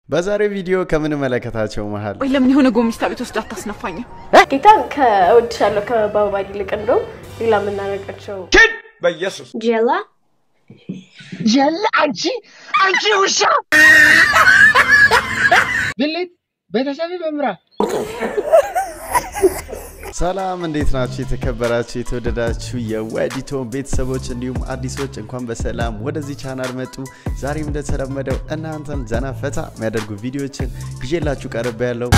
በዛሬው ቪዲዮ ከምንመለከታቸው መሀል ወይ ለምን የሆነ ጎሚስታ ቤት ወስድ አታስነፋኝም? ጌታን ከእወድሻለሁ ከአበባ ይልቅ እንደው ሌላ የምናደርጋቸው በኢየሱስ ጀላ ጀለ አንቺ አንቺ ውሻ ብልት ቤተሰብ መምራ ሰላም እንዴት ናችሁ? የተከበራችሁ የተወደዳችሁ የወዲቶ ቤተሰቦች እንዲሁም አዲሶች እንኳን በሰላም ወደዚህ ቻናል መጡ። ዛሬም እንደተለመደው እናንተን ዘና ፈታ የሚያደርጉ ቪዲዮዎችን ይዤላችሁ ቀርብ ያለው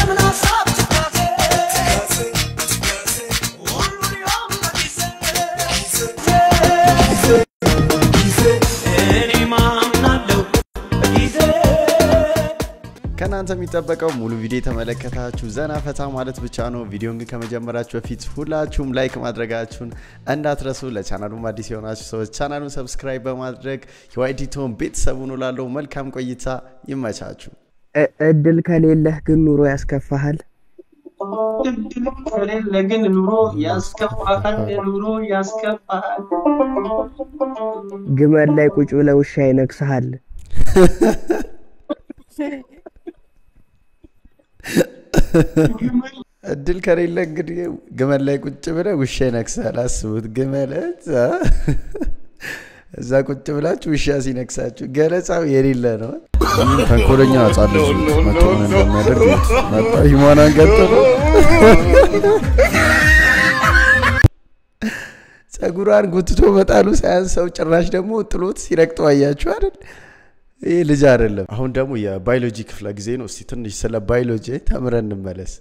ከእናንተ የሚጠበቀው ሙሉ ቪዲዮ የተመለከታችሁ ዘና ፈታ ማለት ብቻ ነው። ቪዲዮን ግን ከመጀመራችሁ በፊት ሁላችሁም ላይክ ማድረጋችሁን እንዳትረሱ። ለቻናሉም አዲስ የሆናችሁ ሰዎች ቻናሉን ሰብስክራይብ በማድረግ የዋይዲቶን ቤተሰቡን ላለው መልካም ቆይታ ይመቻችሁ። እ- እድል ከሌለህ ግን ኑሮ ያስከፋሃል። ከሌለ ግን ኑሮ ያስከፋሃል፣ ኑሮ ያስከፋሃል። ግመል ላይ ቁጭ ብለህ ውሻ ይነግስሃል። እድል ከሌለ እንግዲህ ግመል ላይ ቁጭ ብለህ ውሻ ይነክሳል። አስቡት፣ ግመል እዛ እዛ ቁጭ ብላችሁ ውሻ ሲነክሳችሁ ገለጻው የሌለ ነው። ተንኮለኛ ህጻን ልጅ መቶ ምን እንደሚያደርግ መጣ ሂማናን ገጠሉ ጸጉሯን ጉትቶ መጣሉ ሳያንሰው ጭራሽ ደግሞ ጥሎት ሲረግጠው አያችሁ አይደል? ይህ ልጅ አይደለም። አሁን ደግሞ የባዮሎጂ ክፍለ ጊዜ ነው። እስቲ ትንሽ ስለ ባዮሎጂ ተምረን እንመለስ።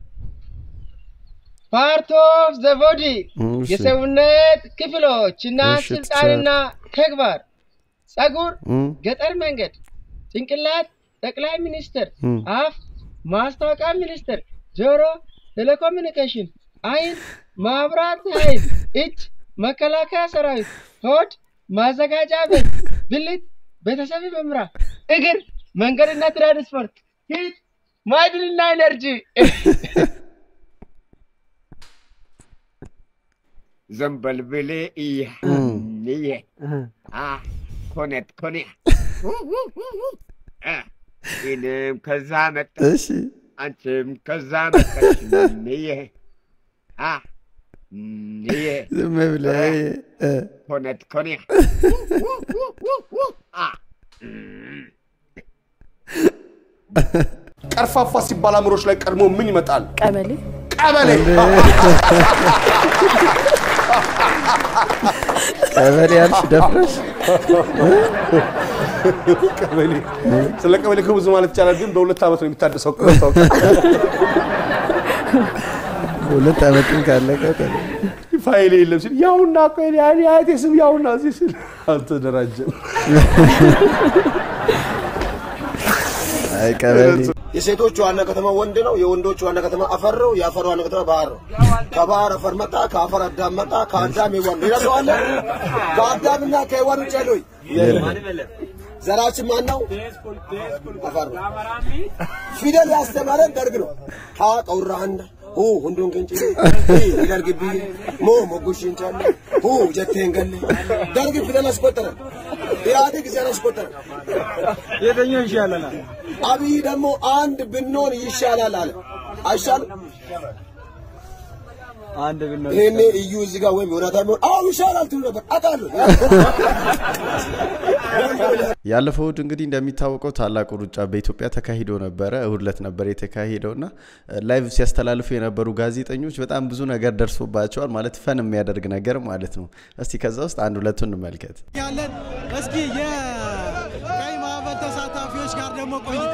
ፓርት ኦፍ ዘ ቦዲ እሺ። የሰውነት ክፍሎች እና እሺ፣ ስልጣንና ተግባር ጸጉር፣ እም፣ ገጠር መንገድ፣ ጭንቅላት፣ ጠቅላይ ሚኒስትር፣ እም። አፍ፣ ማስታወቂያ ሚኒስትር፣ ጆሮ፣ ቴሌኮሙኒኬሽን፣ አይን፣ ማብራት ኃይል፣ እጅ፣ መከላከያ ሰራዊት፣ ሆድ፣ ማዘጋጃ ቤት፣ ብልት፣ ቤተሰብ መምራ፣ እግር፣ መንገድና ትራንስፖርት፣ ፊት፣ ማዕድንና ኤነርጂ ዘንበልብሌ እየ እየ አ ኮነት ኮኔ አ ይህንም ከዛ መጣ እሺ አንቺም ከዛ መጣሽ እየ አ እየ ዝም ብለህ እ፣ ኮነት ኮኔ አ ቀርፋፋ ሲባል አእምሮች ላይ ቀድሞ ምን ይመጣል? ቀበሌ ቀበሌ። ቀበሌ ያልሽ ደፍረሽ ቀበሌ ስለ ቀበሌ እኮ ብዙ ማለት ይቻላል፣ ግን በሁለት ዓመት ነው የሚታደሰው። መታወቂያ ሁለት ዓመትም ካለቀ ተለ ፋይል የለም ሲል ያውና እኮ የኔ የኔ አያቴ ስም ያውና እዚህ ሲል አልተደራጀም። አይ ቀበሌ የሴቶች ዋና ከተማ ወንድ ነው። የወንዶች ዋና ከተማ አፈር ነው። የአፈር ዋና ከተማ ባህር ነው። ከባህር አፈር መጣ፣ ከአፈር አዳም መጣ፣ ከአዳም ሔዋን ሌላ ሰው አለ? ከአዳምና ከሔዋን ውጭ ያለው ዘራችን ማን ነው? አፈር ነው። ፊደል ያስተማረን ደርግ ነው። ሀ ቀውራ አንድ ሁ ሁንዱን ቅንጭ ደርግ ቢ ሞ ሞጉሽን ቻለ ሁ ጀቴን ገለ ደርግ ፊደል አስቆጠረ። ኢህአዴግ ጊዜን አስቆጠረ። የትኛው ይሻለናል? አብይ ደግሞ አንድ ብንሆን ይሻላል አለ። አይሻልም? አንድ ብንሆን ይሄኔ እዩ እዚህ ጋር ወይም ዮናታን ቢሆን አዎ ይሻላል ትሉ ነበር አውቃለሁ። ያለፈው እሁድ እንግዲህ እንደሚታወቀው ታላቁ ሩጫ በኢትዮጵያ ተካሂዶ ነበረ። እሁድ ዕለት ነበር የተካሄደው እና ላይቭ ሲያስተላልፉ የነበሩ ጋዜጠኞች በጣም ብዙ ነገር ደርሶባቸዋል። ማለት ፈን የሚያደርግ ነገር ማለት ነው። እስቲ ከዛ ውስጥ አንድ ሁለቱን እንመልከት። ያለን እስኪ የቀይ ማዕበል ተሳታፊዎች ጋር ደግሞ ቆይታ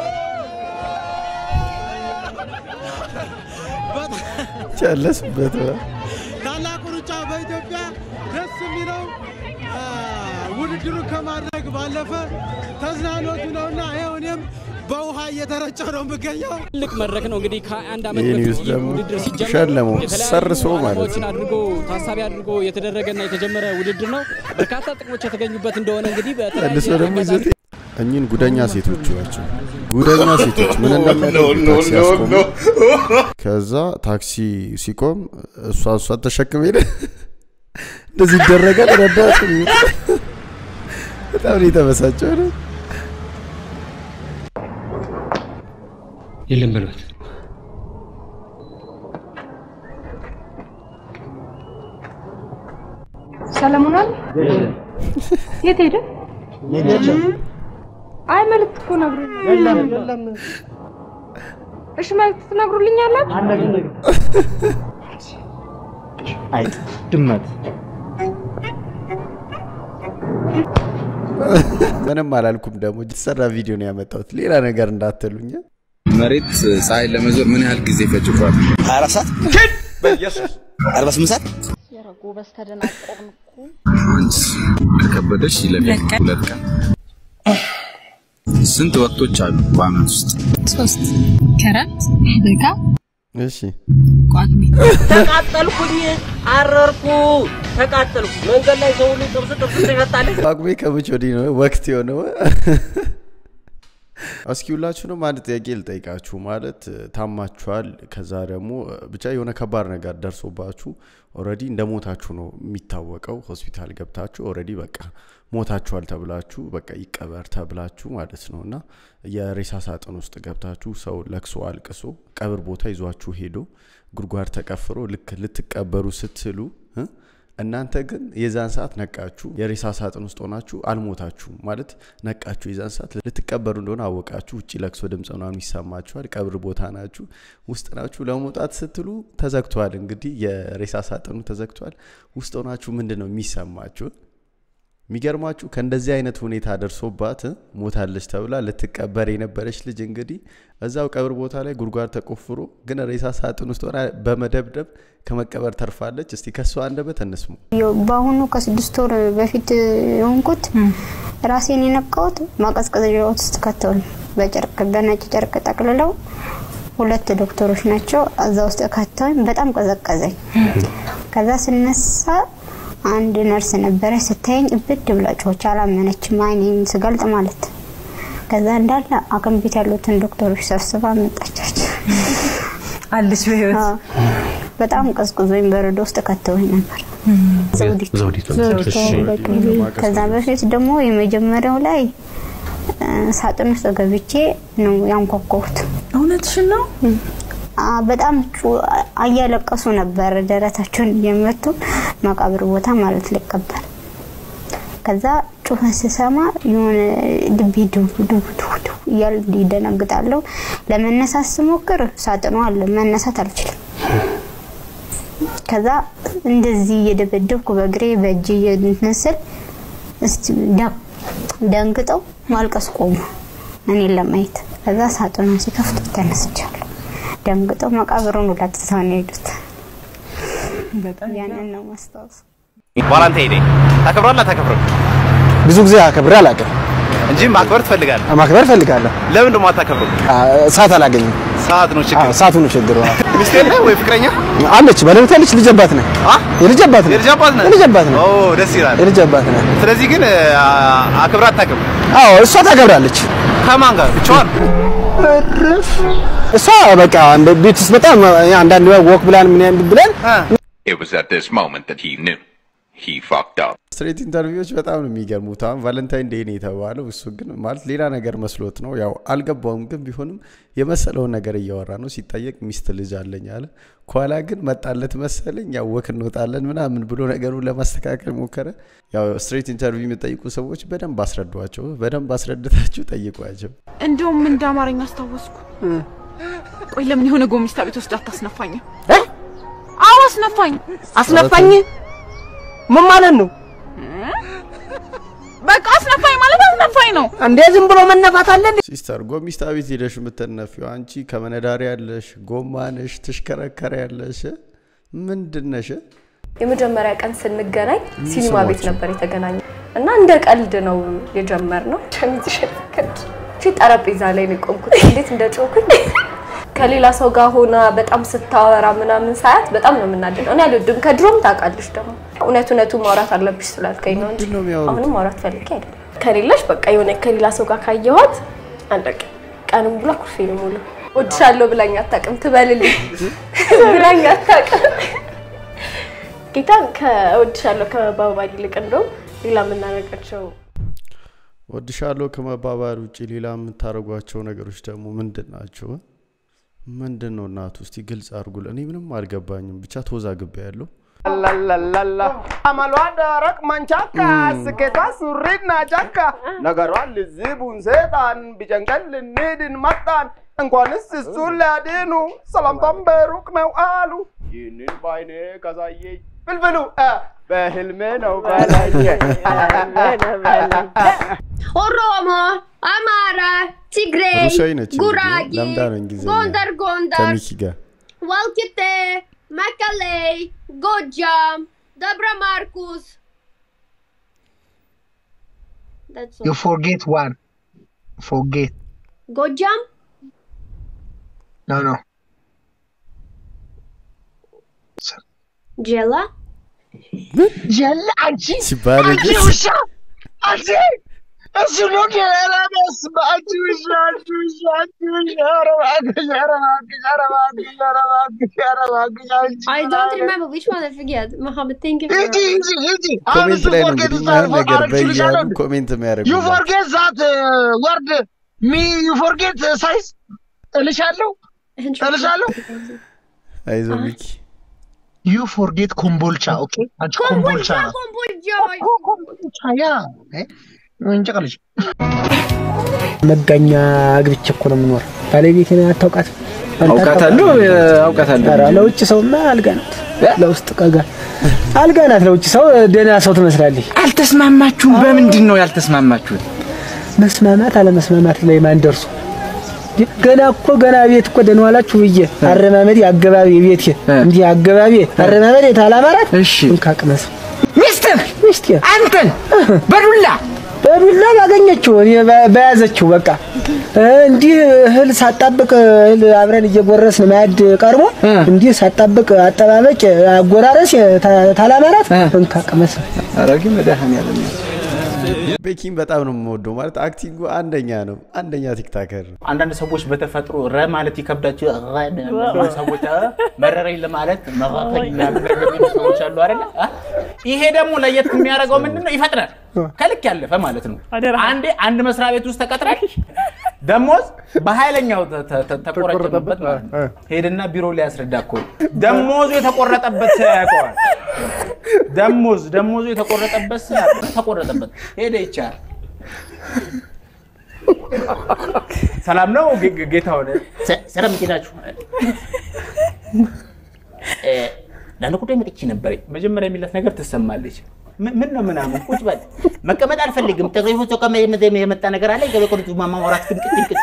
በጣም ጨለሱበት ታላቁ ሩጫ በኢትዮጵያ ደስ የሚለው አ፣ ውድድሩን ከማድረግ ባለፈ ተዝናኖቱ ነውና ይኸው እኔም በውሃ እየተረጨ ነው የምገኘው። ትልቅ መድረክ ነው እንግዲህ ከአንድ ዓመት ይህ በፊት ኒውስ ይህ ደግሞ ውድድር ሲጀመር ሸለመው፣ የተለያዩ ሰርሶ ማለት ዓላማዎችን ነው። አድርጎ ታሳቢ አድርጎ የተደረገና የተጀመረ ውድድር ነው። በርካታ ጥቅሞች የተገኙበት እንደሆነ እንግዲህ መልሶ በተለያየ ደግሞ አጋጣሚ ይዘት እኚህን ጉደኛ ሴቶች ናቸው። ጉደኛ ሴቶች ምን እንደሚያደርጉ ታክሲ ያስቆሙ። ከዛ ታክሲ ሲቆም እሷ እሷ ተሸክም ሄደ። እንደዚህ ይደረጋል። ረዳት በጣም ነው የተበሳጨው ነው። የለም በሏት። ሰለሞን አለ? የት ሄደ? አይ መልዕክት እኮ ነግሮኛል። እሺ መልዕክት ትነግሩልኛላችሁ? አይጥ ድመት ምንም አላልኩም። ደግሞ የተሰራ ቪዲዮ ነው ያመጣሁት። ሌላ ነገር እንዳትሉኝ። መሬት ፀሐይ ለመዞር ምን ያህል ጊዜ ይፈጅባል? 24 ሰዓት በኢየሱስ 48 ሰዓት ጎበዝ ተደናቆርን እኮ። አንድ ከከበደሽ ይለፊ ሁለት ቀን። ስንት ወቅቶች አሉ በአመት ውስጥ? ሶስት ክረምት፣ በጋ፣ እሺ ቋግሜ። ተቃጠልኩኝ፣ አረርኩ፣ ተቃጠልኩ። መንገድ ላይ ሰው ሁሉ ጥብስ ጥብስ ይፈታል። ጳጉሜ ከመቼ ወዲህ ነው ወቅት የሆነው? እስኪ ሁላችሁንም አንድ ጥያቄ ልጠይቃችሁ። ማለት ታማችኋል፣ ከዛ ደግሞ ብቻ የሆነ ከባድ ነገር ደርሶባችሁ ኦልሬዲ እንደ ሞታችሁ ነው የሚታወቀው። ሆስፒታል ገብታችሁ ኦልሬዲ በቃ ሞታችኋል ተብላችሁ በቃ ይቀበር ተብላችሁ ማለት ነው እና የሬሳ ሳጥን ውስጥ ገብታችሁ ሰው ለቅሶ አልቅሶ ቀብር ቦታ ይዟችሁ ሄዶ ጉድጓድ ተቀፍሮ ልክ ልትቀበሩ ስትሉ እ እናንተ ግን የዛን ሰዓት ነቃችሁ። የሬሳ ሳጥን ውስጥ ሆናችሁ አልሞታችሁም ማለት ነቃችሁ። የዛን ሰዓት ልትቀበሩ እንደሆነ አወቃችሁ። ውጭ ለቅሶ ድምፅ ምናምን ይሰማችኋል። ቀብር ቦታ ናችሁ፣ ውስጥ ናችሁ። ለመውጣት ስትሉ ተዘግቷል። እንግዲህ የሬሳ ሳጥኑ ተዘግቷል። ውስጥ ሆናችሁ ምንድን ነው የሚሰማችሁ? የሚገርማችሁ ከእንደዚህ አይነት ሁኔታ ደርሶባት እ ሞታለች ተብላ ልትቀበር የነበረች ልጅ እንግዲህ እዛው ቀብር ቦታ ላይ ጉድጓድ ተቆፍሮ ግን ሬሳ ሳጥን ውስጥ ሆና በመደብደብ ከመቀበር ተርፋለች። እስቲ ከሷ አንደበት እንስሙ። በአሁኑ ከስድስት ወር በፊት የሆንኩት ራሴን የነቃሁት ማቀዝቀዣ ውስጥ ከተውኝ በጨርቅ በነጭ ጨርቅ ጠቅልለው ሁለት ዶክተሮች ናቸው እዛ ውስጥ ከተውኝ በጣም ቀዘቀዘኝ። ከዛ ስነሳ አንድ ነርስ ነበረች ስታየኝ እብድ ብላ ጮኸች። አላመነችም አይኔን ስገልጥ ማለት ከዛ እንዳለ አቅም ቤት ያሉትን ዶክተሮች ሰብስባ መጣቻቸው አለች በህይወት በጣም ቀዝቅዞኝ በረዶ ውስጥ ከተውኝ ነበር። ዘውዲቱ ዘውዲቱ ዘውዲቱ በቅቤ። ከዛ በፊት ደግሞ የመጀመሪያው ላይ ሳጥን ውስጥ ገብቼ ነው ያንኳኳሁት። እውነትሽን ነው? በጣም እያለቀሱ ነበር፣ ደረታቸውን እየመቱ መቃብር ቦታ ማለት ሊቀበር። ከዛ ጩኸት ስሰማ የሆነ ልቤ ድው ድው ድው እያለ ይደነግጣለሁ። ለመነሳት ስሞክር ሳጥኑ አለ፣ መነሳት አልችልም። ከዛ እንደዚህ እየደበደብኩ በእግሬ በእጅ እየንስል ደንግጠው ማልቀስ ቆሙ እኔን ለማየት። ከዛ ሳጥኑን ሲከፍቱ ተነስቻለሁ። ደንግጠው መቃብሩን ሁላ ትተው ነው የሄዱት። ያንን ነው ማስታወስ። ዋላንተ ሄዴ ታከብራለህ አታከብርም? ብዙ ጊዜ አከብሬ አላውቅም እንጂ ማክበር ትፈልጋለህ። ማክበር እፈልጋለሁ። ለምን ደግሞ አታከብርም? ሰዓት አላገኝም። ሰዓት ነው ችግር። ሰዓቱ ነው ችግሩ። ሚስት የለህ ወይ ፍቅረኛ? አለች፣ ባለቤት አለች፣ ልጅ አባት ነህ። የልጅ አባት ነህ። የልጅ አባት ነህ? የልጅ አባት ነህ። ኦ ደስ ይላል። የልጅ አባት ነህ። ስለዚህ ግን አክብራ አታውቅም? አዎ እሷ ታከብራለች። ከማን ጋር? ብቻዋን? እሷ በቃ ቤት ውስጥ በጣም አንዳንድ ወክ ብላን ምን ብለን It was at this moment that he knew he fucked up. ስትሬት ኢንተርቪዎች በጣም ነው የሚገርሙት። አሁን ቫለንታይን ዴይ ነው የተባለው፣ እሱ ግን ማለት ሌላ ነገር መስሎት ነው። ያው አልገባውም፣ ግን ቢሆንም የመሰለውን ነገር እያወራ ነው። ሲጠየቅ ሚስት ልጅ አለኝ አለ። ከኋላ ግን መጣለት መሰለኝ ያው ወክ እንወጣለን ምናምን ብሎ ነገሩን ለማስተካከል ሞከረ። ያው ስትሬት ኢንተርቪው የሚጠይቁ ሰዎች በደንብ አስረዷቸው፣ በደንብ አስረድታችሁ ጠይቋቸው። እንደውም እንደ አማርኛ አስታወስኩ። ቆይ ለምን የሆነ ጎሚስታ ቤት ወስድ አታስነፋኝም? አዎ አስነፋኝ። አስነፋኝ? ምን ማለት ነው? በቃ አስነፋኝ ማለት አስነፋኝ ነው። እንዴ ዝም ብሎ መነፋት አለ እንዴ? ሲስተር ጎሚስታ ቤት ሄደሽ የምትነፊው አንቺ ከመነዳሪ ያለሽ ጎማነሽ ትሽከረከረ ያለሽ ምንድን ነሽ? የመጀመሪያ ቀን ስንገናኝ ሲኒማ ቤት ስሟቸው? ነበር የተገናኘ እና እንደ ቀልድ ነው የጀመርነው። ሸሚዝሽን ከድ ጠረጴዛ ላይ ነው የቆምኩት። እንዴት እንደጮኩኝ ከሌላ ሰው ጋር ሆና በጣም ስታወራ ምናምን ሳያት በጣም ነው የምናደደው። እኔ አልወድም። ከድሮም ታውቃለች ደግሞ እውነት እውነቱ ማውራት አለብሽ ስላልከኝ ነው እንጂ አሁንም ማውራት ፈልጌ አይደለም። ከሌለሽ በቃ የሆነ ከሌላ ሰው ጋር ካየኋት አለቀ። ቀንም ብላ ኩርፌ ነው ሙሉ ወድሻለሁ ብላኝ አታውቅም። ትበልልኝ ብላኝ አታውቅም። ጌታን ከወድሻለሁ ከመባባል ይልቅ እንደውም ሌላ የምናደርጋቸው ወድሻለሁ ከመባባል ውጭ ሌላ የምታደርጓቸው ነገሮች ደግሞ ምንድን ናቸው? ምንድን ነው እናቱ? እስቲ ግልጽ አድርጉል። እኔ ምንም አልገባኝም። ብቻ ተወዛግቤ ያለው ላላላላ አመሏ ደረቅ መንቻካ ስኬቷ ሱሪና ጫካ ነገሯ ልዝቡን ሴጣን ቢጨንቀን ልንድን መጣን እንኳንስ እሱን ሊያድኑ ሰላምታም በሩቅ ነው አሉ ይህንን ባይኔ ከሳየኝ ፍልፍሉ እ፣ በህልሜ ነው በላየ ኦሮሞ፣ አማራ፣ ትግሬ፣ ሩሲያዊ ነች እንግዲህ። ጉራጌ፣ ለምዳ ነው እንግሊዝኛ ጎንደር ጎንደር፣ ከሚኪ ጋር ወልቂጤ፣ መቀሌ፣ ጎጃም፣ ደብረ ማርቆስ That's all. You forget one. Forget. ጎጃም No, no. ጀላ ጀላ አንቺ ሲባል አንቺ ውሻ አንቺ እሱ ነው ኧረ በስመ አብ አንቺ ውሻ አንቺ ውሻ አንቺ ውሻ ኧረ እባክሽ ኧረ እባክሽ ኧረ እባክሽ ኧረ እባክሽ ኧረ እባክሽ አንቺ I don't remember which one I forget. Mohammed, thank you. ሂጂ ሂጂ ሂጂ አሁን ኮሜንት እሱ ላይ ነው forget እንግዲህ ስታደርግ ማን ነገር አረግሽልሻለሁ በያሉ ኮሜንት ዩ የሚያደርጉ ፎርጌት ዛት ወርድ ሚ ዩ ፎርጌት ሳይዝ እልሻለሁ እልሻለሁ አይዞ ሚኪ ዩ ፎርጌት ኮምቦልቻ ኦኬ አንቺ ኮምቦልቻ ናት ኮምቦልቻ ያ እንጨቀልሽ መጋኛ አግብቼ እኮ ነው የምኖር። ባለቤቴን አታውቃትም? አንተ አውቃታለሁ፣ አታውቃትም? አውቃታለሁ። ኧረ ለውጭ ሰውማ አልጋ ናት፣ ለውስጥ ቀጋ አልጋ ናት። ለውጭ ሰው ደህና ሰው ትመስላለች። አልተስማማችሁም? በምንድን ነው ያልተስማማችሁት? መስማማት አለመስማማት ላይ ማን ደርሶ ገና እኮ ገና ቤት እኮ ደህና ዋላችሁ ብዬ አረማመዴ አገባቢ ቤቴ እንዲህ አገባቢ አረማመዴ ታላማራት እሺ እንካቅመስ ሚስትህ ሚስቴ አንተን በዱላ በዱላ ባገኘችው እኔ በ- በያዘችው በቃ እ፣ እንዲህ እህል ሳጣብቅ እህል አብረን እየጎረስን ማዕድ ቀርቦ እንዲህ ሳጣብቅ አጠባበቅ አጎራረስ ታ- ታላማራት እንካቅመስ አረጊ መድኃኒዓለም ቤኪን በጣም ነው የምወደው። ማለት አክቲንጉ አንደኛ ነው፣ አንደኛ ቲክታከር ነው። አንዳንድ ሰዎች በተፈጥሮ ረ ማለት ይከብዳቸው ረ የሚሉ ሰዎች አ፣ መረረኝ ለማለት መራረኝ ምናምን ነገር የሚሉ ሰዎች አሉ አይደለ? አ? ይሄ ደግሞ ለየት የሚያደርገው ምንድን ነው? ይፈጥናል። ከልክ ያለፈ ማለት ነው። አንዴ አንድ መስሪያ ቤት ውስጥ ተቀጥረህ ደሞዝ በኃይለኛው ተ- ተ- ተ- ተቆረጠበት ማለት ነው። ሄድና ቢሮ ላይ ያስረዳ እኮ ደሞዙ የተቆረጠበት ሰው ያውቀዋል። ደሞዝ ደሞዙ የተቆረጠበት ሰው ያውቀዋል። ተቆረጠበት ሄደ ይቻል ሰላም ነው ጌ- ጌ- ጌታ ሆነ ሰላም እንዴት ናችሁ? እ፣ ለአንድ ጉዳይ መጥቼ ነበር። መጀመሪያ የሚላት ነገር ትሰማለች። ምን ምን ነው ምናምን ቁጭ በል መቀመጥ አልፈልግም። ጠቅላይ ፎቶ የመጣ ነገር አለ ገበቆሪቱ ማማወራት ድንቅት ድንቅት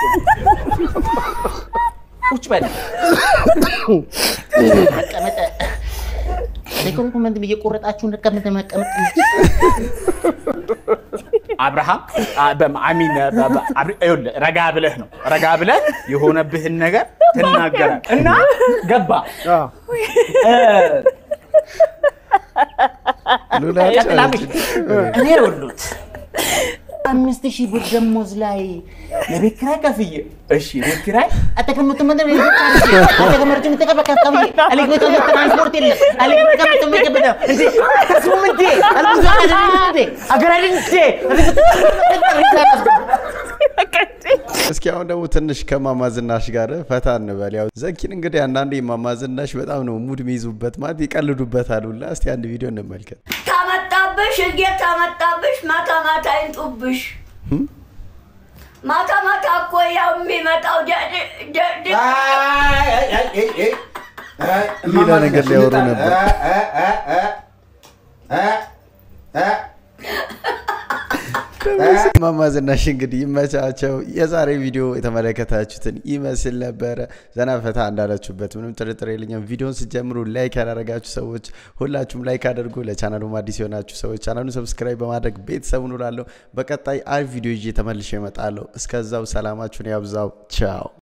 ቁጭ በል መቀመጥ ሪኮመንድ እየቆረጣችሁ መቀመጥ መቀመጥ አብርሃም አ- በም- አሚን በ- በ- አብሪ- ይኸውልህ፣ ረጋ ብለህ ነው ረጋ ብለህ የሆነብህን ነገር ትናገራል እና ገባ እ፣ ቀጥላምሽ እኔ ይኸውልዎት አምስት ሺህ ብር ደሞዝ ላይ ለቤት ኪራይ ከፍዬ እሺ ቤት ኪራይ አተቀምጡ ምንድን ነው አተቀምጡ ምትቀበቀም አለግበቶ ትራንስፖርት የለም አለግበቶ ምትቀበቀ እንዴ ከስሙም እንዴ አልብዙ እንዴ አገራልን እንዴ እስኪ አሁን ደግሞ ትንሽ ከማማ ዝናሽ ጋር ፈታ እንበል። ያው ዘኪን እንግዲህ አንዳንዴ ማማ ዝናሽ በጣም ነው ሙድ የሚይዙበት ማለት ይቀልዱበታል ሁላ። እስቲ አንድ ቪዲዮ እንመልከት። ከመጣብሽ እጌት ከመጣብሽ ማታ ማታ ይንጡብሽ። ማታ ማታ እኮ ያው የሚመጣው ደ- ደ- ደ- ሌላ ነገር ሊያወሩ ነበር። ማማ ዝናሽ እንግዲህ ይመቻቸው። የዛሬ ቪዲዮ የተመለከታችሁትን ይመስል ነበረ። ዘና ፈታ እንዳላችሁበት ምንም ጥርጥር የለኝም። ቪዲዮን ስጀምሩ ላይክ ያላረጋችሁ ሰዎች ሁላችሁም ላይክ አድርጉ። ለቻናሉም አዲስ የሆናችሁ ሰዎች ቻናሉን ሰብስክራይብ በማድረግ ቤተሰብ ኑላለሁ። በቀጣይ አሪፍ ቪዲዮ ይዤ ተመልሼ እመጣለሁ። እስከዛው ሰላማችሁን ያብዛው። ቻው